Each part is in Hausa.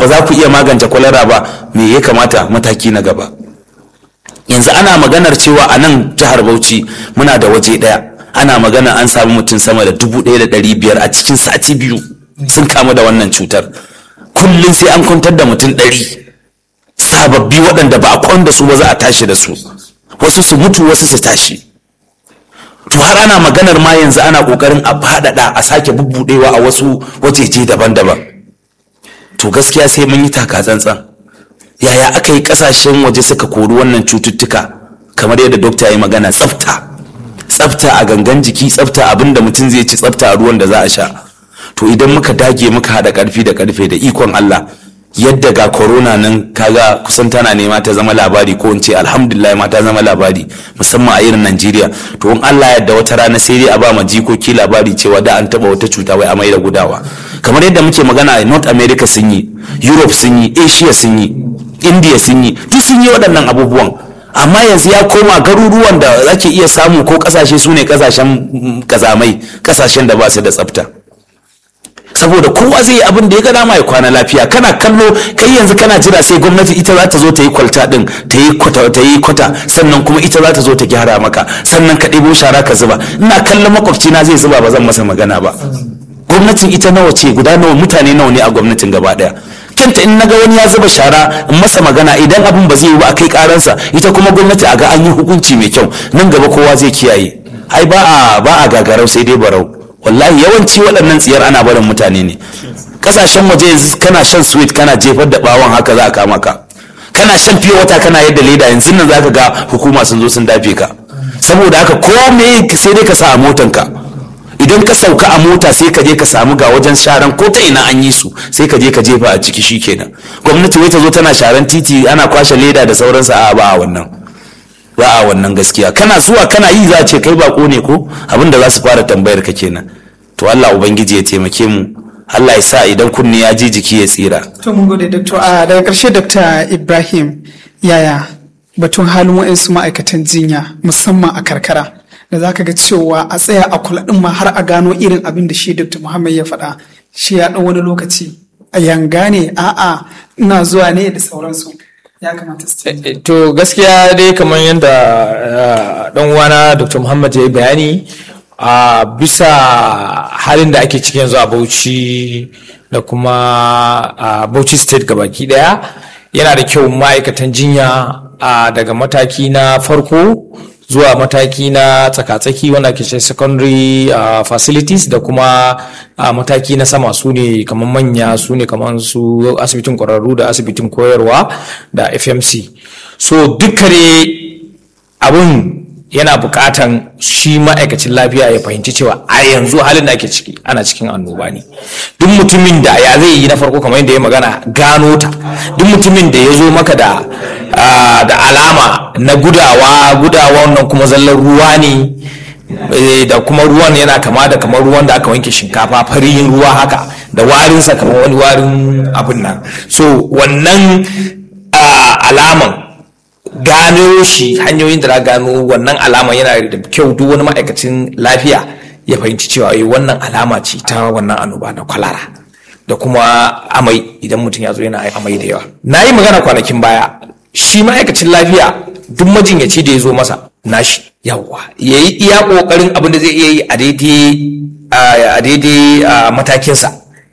ba za ku iya magance kwalara ba me ya kamata mataki na gaba yanzu ana maganar cewa a nan jihar bauchi muna da waje ɗaya ana magana an samu mutum sama da dubu ɗaya da ɗari biyar a cikin sati biyu sun kamu da wannan cutar kullum sai an kwantar da mutum ɗari sababbi waɗanda ba a kwan da su ba za a tashi da su wasu su mutu wasu su tashi to har ana maganar ma yanzu ana kokarin a faɗaɗa a sake bubbuɗewa a wasu wajeje daban-daban to gaskiya sai mun yi taka tsantsan yaya aka yi ƙasashen waje suka kori wannan cututtuka kamar yadda dokta ya yi magana tsafta tsafta a gangan jiki tsafta abin da mutum zai ci tsafta a ruwan da za a sha to idan muka dage muka haɗa ƙarfi da ƙarfe da ikon Allah yadda ga corona nan kaga kusan tana nema ta zama labari ko in ce alhamdulillah ma ta zama labari musamman a irin Najeriya to in Allah yadda wata rana sai dai a ba ma jikoki labari cewa da an taba wata cuta wai amai da gudawa kamar yadda muke magana a North America sun yi Europe sun yi Asia sun yi India sun yi duk sun yi waɗannan abubuwan amma yanzu ya koma garuruwan da ake iya samu ko kasashe su ne kasashen kazamai kasashen da ba su da tsafta saboda kowa zai yi abin da ya ga dama ya kwana lafiya kana kallo kai yanzu kana jira sai gwamnati ita za ta zo ta yi kwalta din ta yi kwata ta yi kwata sannan kuma ita za ta zo ta gyara maka sannan ka ɗebo shara ka zuba ina kallon makwabci na zai zuba ba zan masa magana ba gwamnatin ita nawa ce guda nawa mutane nawa ne a gwamnatin gaba daya kanta in naga wani ya zuba shara in masa magana idan abin ba zai yi ba a kai karansa ita kuma gwamnati a ga an yi hukunci mai kyau nan gaba kowa zai kiyaye ai ba a ba a gagarau sai dai barau wallahi yawanci waɗannan tsiyar ana barin mutane ne kasashen waje yanzu kana shan sweet kana jefar da bawon haka za a kama ka kana shan fiye wata kana yadda leda yanzu nan zaka ga hukuma sun zo sun dafe ka saboda haka ko me sai dai ka sa a motanka idan ka sauka a mota sai ka je ka samu ga wajen sharan ko ta ina an yi su sai ka je ka jefa a ciki shikenan gwamnati wai ta zo tana sharan titi ana kwashe leda da sauransu a ba a wannan ba a wannan gaskiya kana zuwa kana yi za a ce kai bako ne ko abin da za su fara tambayar ka kenan to Allah ubangiji ya taimake mu Allah ya sa idan kunni ya ji jiki ya tsira to mun gode doctor a daga karshe dr ibrahim yaya batun halin wa'insu ma'aikatan jinya musamman a karkara da za ka ga cewa a tsaya a kula ɗin ma har a gano irin abin da shi dr muhammad ya faɗa shi ya ɗan wani lokaci a yanga ne a'a ina zuwa ne da sauransu ya kamata su to gaskiya dai kamar yadda dan uwana dr muhammad ya yi bayani a bisa halin da ake ciki yanzu a bauchi da kuma a bauchi state gabaki daya yana da kyau ma'aikatan jinya daga mataki na farko zuwa mataki na tsaka-tsaki wanda ke ce secondary uh, facilities da kuma uh, mataki na sama su ne kamar manya su ne kamar su asibitin kwararru da asibitin koyarwa da fmc so dukkane abun yana bukatan shi ma'aikacin lafiya ya fahimci cewa a yanzu halin da ake ciki ana cikin annoba ne duk mutumin da ya zai yi na farko kamar yadda ya magana gano ta duk mutumin da ya zo maka da da alama na gudawa gudawa wannan kuma zallar ruwa ne da kuma ruwan yana kama da kamar ruwan da aka wanke shinkafa farin ruwa haka da warinsa kamar wani warin abin nan so wannan alaman gano shi hanyoyin da na gano wannan alama yana da kyau duk wani ma'aikacin lafiya ya fahimci cewa eh wannan alama ce ta wannan annoba na kwalara da kuma amai idan mutum ya zo yana amai da yawa na yi magana kwanakin baya shi ma'aikacin lafiya duk majinyaci da ya zo masa nashi yawa ya yi iya kokarin abin da zai iya yi a daidai matakinsa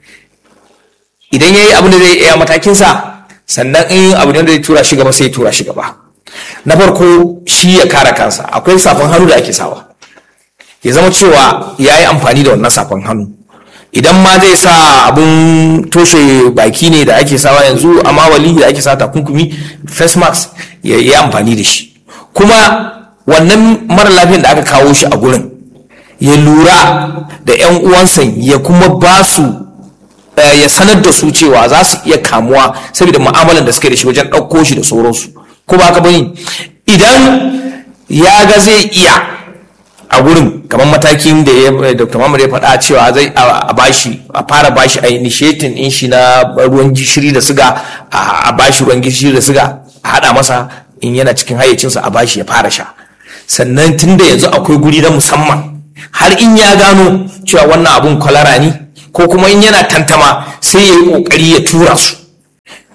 idan ya yi abin da zai iya matakinsa sannan in abu da zai tura shi gaba sai ya tura shi gaba na farko shi ya kare kansa akwai safan hannu da ake sawa ya zama cewa ya yi amfani da wannan safan hannu idan ma zai sa abun toshe baki ne da ake sawa yanzu amma wali da ake sa takunkumi face mask ya yi amfani da shi kuma wannan mara lafiyan da aka kawo shi a gurin ya lura da 'yan uwansa ya kuma ba su ya sanar da su cewa za su iya kamuwa saboda mu'amalan da suke da shi wajen ɗauko shi da sauransu ko ba ka bane idan ya ga zai iya a gurin kamar matakin da ya dr mamar ya faɗa cewa zai a bashi a fara bashi a initiating in shi na ruwan gishiri da siga a bashi ruwan gishiri da siga a haɗa masa in yana cikin hayyacinsa a bashi ya fara sha sannan tun da yanzu akwai guri na musamman har in ya gano cewa wannan abun kwalara ne ko kuma in yana tantama sai ya yi kokari ya tura su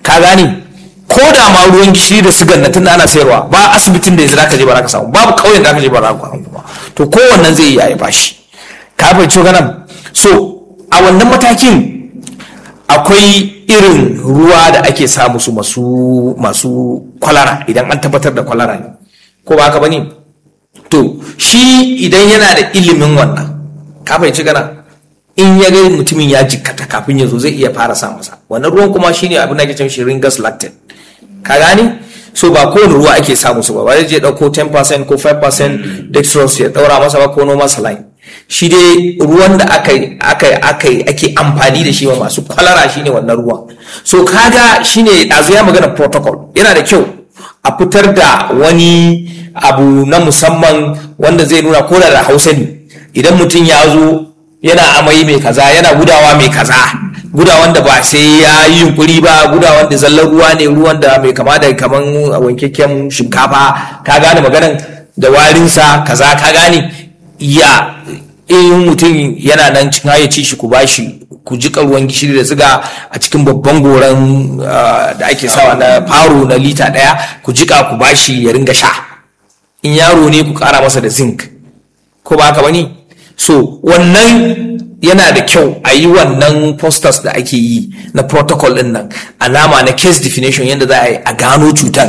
ka gane ko da ma ruwan gishiri da sigan na tunda ana sayarwa ba asibitin da yanzu zaka je ba za ka samu babu kauyen da zaka je ba za ka samu ba to kowannen zai iya ya bashi ka fahimci ganan so a wannan matakin akwai irin ruwa da ake sa musu masu masu kwalara idan an tabbatar da kwalara ne ko ba haka bane to shi idan yana da ilimin wannan ka fahimci gana in ya ga mutumin ya jikkata kafin ya zo zai iya fara sa masa wannan ruwan kuma shine abin da ake cewa shi ringas lactate ka gane so ba kowane ruwa ake samu su ba ba zai je dauko 10% ko 5% dextrose ya daura masa ba ko noma saline shi dai ruwan da aka aka aka ake amfani da shi wa masu kwalara shine wannan ruwan so kaga shine dazu ya magana protocol yana da kyau a fitar da wani abu na musamman wanda zai nuna ko da hausa ne idan mutum ya zo yana amai mai kaza yana gudawa mai kaza gudawan da ba sai ya yi yunkuri ba gudawan da zallar ruwa ne ruwan da mai kama da kaman wankakken shinkafa ka gane maganan da warinsa kaza ka gane ya in mutum yana nan cikin hayyaci shi ku bashi ku jika ruwan gishiri da siga a cikin babban goran da ake sawa na faro na lita daya ku jika ku bashi ya ringa sha in yaro ne ku kara masa da zinc ko ba haka bane so wannan yana da kyau a yi wannan posters da ake yi na protocol din nan alama na case definition yadda za a yi a gano cutar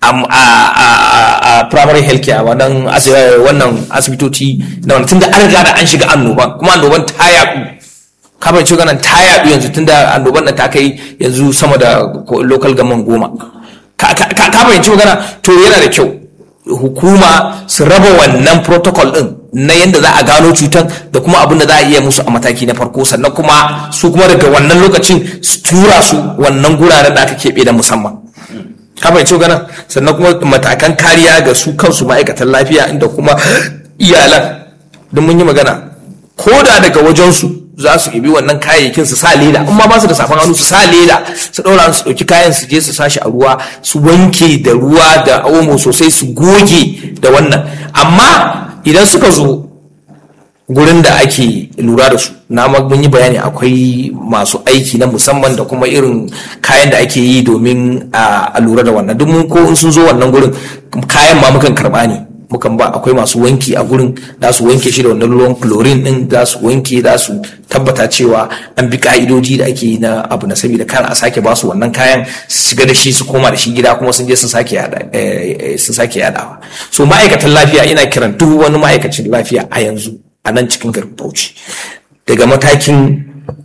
a primary health care wannan wannan asibitoci na wani tunda an riga da an shiga annoban kuma annoban ta yaɗu kamar ce ganin ta yaɗu yanzu tunda annoban nan ta kai yanzu sama da local gaman goma ka fahimci magana to yana da kyau hukuma su raba wannan protocol din na yadda za a gano cutar da kuma abin da za a iya musu a mataki na farko sannan kuma su kuma daga wannan lokacin su tura su wannan guraren da aka keɓe da musamman kafin ce ganin sannan kuma matakan kariya ga su kansu ma'aikatan lafiya inda kuma iyalan don mun yi magana ko da daga wajensu za su ibi wannan kayayyakin su sa leda in ma ba su da safan hannu su sa leda su ɗaura su ɗauki kayan su je su sashi a ruwa su wanke da ruwa da omo sosai su goge da wannan amma idan suka zo gurin da ake lura da su na mun yi bayani akwai masu aiki na musamman da kuma irin kayan da ake yi domin a lura da wannan duk mun ko in sun zo wannan gurin kayan ma mukan karba ne mukan ba akwai masu wanki a gurin za su wanke shi da wannan ruwan chlorine din za su wanke za su tabbata cewa an bi ka'idoji da ake yi na abu na saboda kar a sake ba su wannan kayan su shiga da shi su koma da shi gida kuma sun je sun sake yada sun sake yadawa so ma'aikatan lafiya ina kiran duk wani ma'aikacin lafiya a yanzu a nan cikin garin Bauchi daga matakin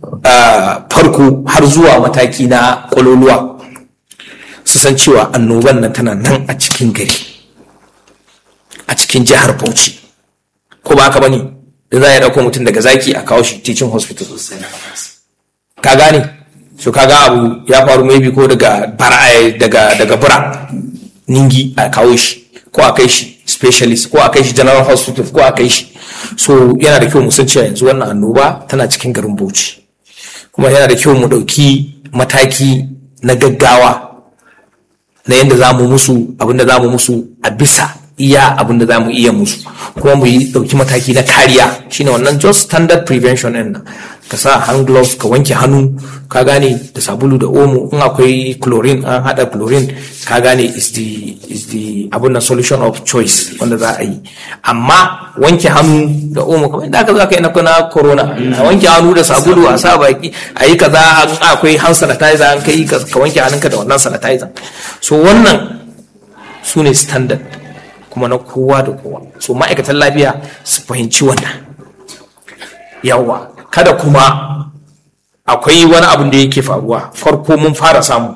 farko har zuwa mataki na kwaloluwa su san cewa annoban nan tana nan a cikin gari a cikin jihar Bauchi ko ba haka bane da za a dauko mutum daga zaki a kawo shi teaching hospital ka gane so kaga abu ya faru maybe ko daga bara daga daga bura ningi a kawo shi ko a kai shi specialist ko a kai shi general hospital ko a kai shi so yana da kyau mu san cewa yanzu wannan annoba tana cikin garin Bauchi kuma yana da kyau mu ɗauki mataki na gaggawa na yadda za mu musu abinda za mu musu a bisa iya abinda za mu iya musu kuma mu yi ɗauki mataki na kariya shine wannan just standard prevention ɗin nan ka sa hand gloves ka wanke hannu ka gane da sabulu da omo in akwai chlorine an hada chlorine ka gane is the is the abun na solution of choice wanda za a yi amma wanke hannu da omo kamar yadda aka zo aka yi na corona a wanke hannu da sabulu a sa baki a yi kaza akwai hand sanitizer an kai ka wanke hannunka da wannan sanitizer so wannan su ne standard kuma na kowa da kowa so ma'aikatan lafiya su fahimci wannan yawa kada kuma akwai wani abin da yake faruwa farko mun fara samu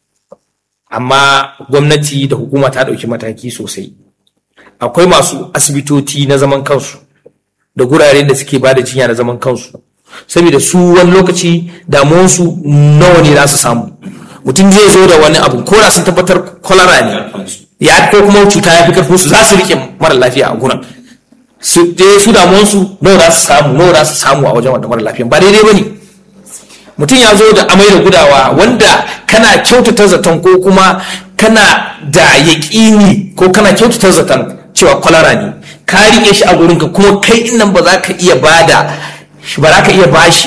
amma gwamnati da hukuma ta ɗauki mataki sosai akwai masu asibitoci na zaman kansu da gurare da suke ba da jinya na zaman kansu saboda su wani lokaci damuwansu nawa ne za su samu mutum zai zo da wani abu ko da sun tabbatar kwalara ne ya ko kuma cuta ya fi karfin su za su rike mara lafiya a gurin su je su damuwansu nawa za su samu nawa za su samu a wajen wanda mara lafiyan ba daidai ba ne mutum ya zo da amai da gudawa wanda kana kyautata zaton ko kuma kana da yaƙini ko kana kyautata zaton cewa kwalara ne ka riƙe shi a gurinka kuma kai nan ba za ka iya bada ba za ka iya bashi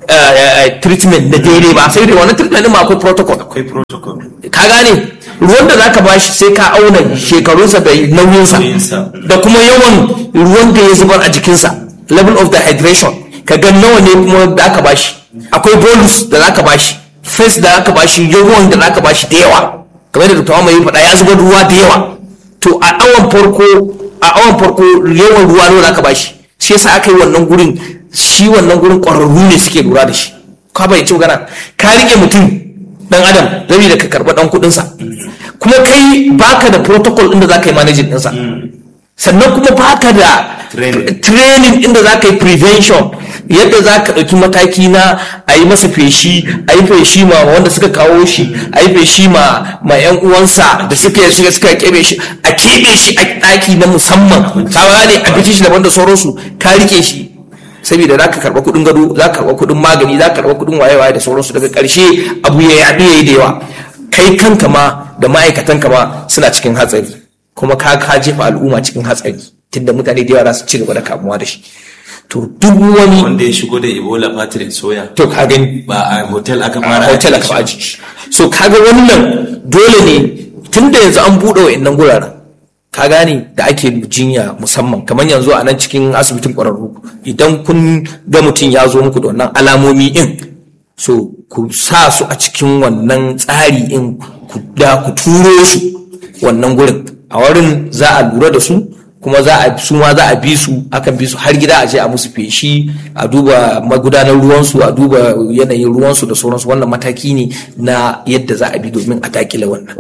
eh, eh, treatment na daidai ba sai dai wannan treatment din ma akwai protocol akwai protocol ka gane ruwan da zaka bashi sai ka auna shekarunsa da nauyinsa Nauyinsa. da kuma yawan ruwan da ya zubar a jikinsa level of dehydration ka ga nawa ne kuma da aka bashi akwai bolus da zaka bashi face da zaka bashi yawan da zaka bashi da yawa kamar da Dr. mai faɗa ya zubar ruwa da yawa to a awan farko a awan farko yawan ruwa nawa zaka bashi shi yasa aka yi wannan gurin shi wannan gurin ƙwararru ne suke lura da shi ka bai ci magana ka rike mutum dan adam zabi da ka karba dan kudinsa kuma kai baka da protocol inda za ka yi managing ɗinsa sannan kuma baka da Training. training inda za ka yi prevention yadda za ka ɗauki mataki na a yi masa feshi a yi feshi ma wanda suka kawo shi a yi feshi ma ma yan uwansa da suka suka suka kebe shi a keɓe shi a ɗaki na musamman ka gane abinci shi daban da sauransu ka rike shi saboda za ka karɓa kuɗin gado za ka karɓa kuɗin magani za ka karɓa kuɗin waye-waye da sauransu daga ƙarshe abu ya yaɗu ya yi da yawa kai kanka ma da ma'aikatanka ma suna cikin hatsari kuma ka ka jefa al'umma cikin hatsari tunda mutane da yawa za su ci gaba da kamuwa da shi to duk wani wanda ya shigo da ebola patrick soya to ka gani ba a hotel aka a fara hotel aka aji shi so kaga wannan dole ne tunda yanzu an buɗe wa'annan guraren ka gane da ake jinya musamman kamar yanzu a nan cikin asibitin ƙwararru idan kun ga mutum ya zo muku da wannan alamomi in so ku sa su a cikin wannan tsari in ku da ku turo su wannan gurin a wurin za a lura da su kuma za a su ma za a bi su akan bi su har gida a je a musu feshi a duba magudanar ruwansu a duba yanayin ruwansu da sauransu wannan mataki ne na yadda za a bi domin a dakile wannan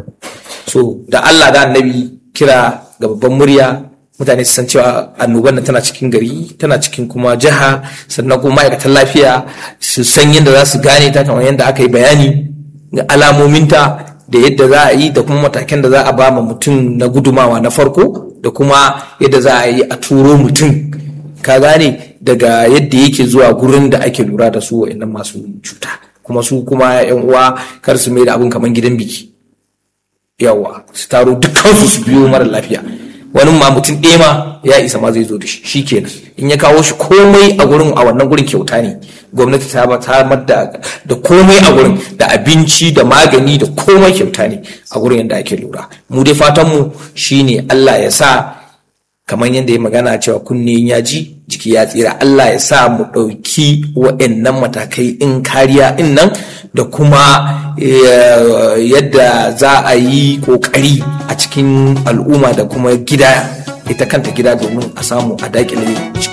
so da Allah da annabi kira ga babban murya mutane su san cewa annoban nan tana cikin gari tana cikin kuma jiha sannan kuma ma'aikatan lafiya su san yadda za su gane ta kamar yadda aka yi bayani ga alamominta da yadda za a yi da kuma matakan da za a ba ma mutum na gudumawa na farko da kuma yadda za a yi a turo mutum ka gane daga yadda yake zuwa gurin da ake lura da su wa'annan masu cuta kuma su kuma yan uwa kar su mai da abin kamar gidan biki yawa su taro dukkansu su biyo mara lafiya wani ma mutum ɗaya ma ya isa ma zai zo da shi shi kenan in ya kawo shi komai a gurin a wannan gurin kyauta ne gwamnati ta ba ta da da komai a gurin da abinci da magani da komai kyauta ne a gurin yadda ake lura mu dai fatan mu shine Allah ya sa kamar yadda ya magana cewa kunne ya ji jiki ya tsira Allah ya sa mu ɗauki wa'annan matakai in kariya in nan da kuma eh, yadda za a yi ƙoƙari a cikin al'umma da kuma gida ita kanta gida domin a samu a daƙile